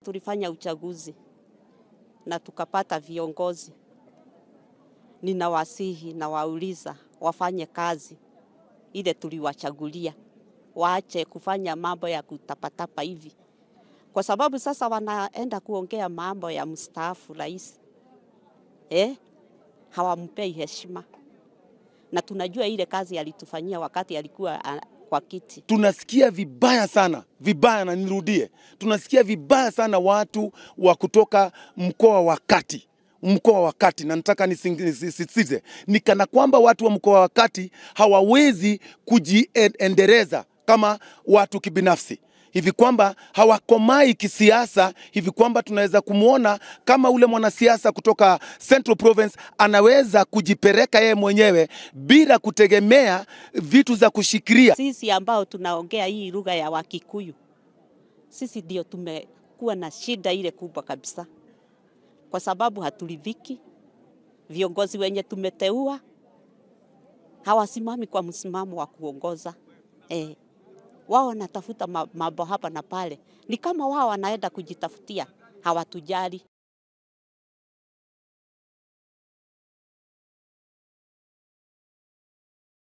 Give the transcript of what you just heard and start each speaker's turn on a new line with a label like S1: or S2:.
S1: tulifanya uchaguzi na tukapata viongozi, ninawasihi na wauliza wafanye kazi ile tuliwachagulia, waache kufanya mambo ya kutapatapa hivi, kwa sababu sasa wanaenda kuongea mambo ya mstaafu rais eh, hawampei heshima, na tunajua ile kazi alitufanyia wakati alikuwa ah, kwa kiti.
S2: tunasikia vibaya sana, vibaya na nirudie, tunasikia vibaya sana watu wa kutoka mkoa wa kati mkoa wa kati, na nataka nising- nisisitize ni kana kwamba watu wa mkoa wa kati hawawezi kujiendeleza kama watu kibinafsi hivi kwamba hawakomai kisiasa, hivi kwamba tunaweza kumwona kama ule mwanasiasa kutoka Central Province anaweza kujipeleka yeye mwenyewe bila kutegemea vitu za kushikilia.
S1: Sisi ambao tunaongea hii lugha ya Wakikuyu, sisi ndio tumekuwa na shida ile kubwa kabisa, kwa sababu haturidhiki. Viongozi wenye tumeteua hawasimami kwa msimamo wa kuongoza eh. Wao wanatafuta ma- mambo hapa na pale, ni kama wao wanaenda kujitafutia, hawatujali.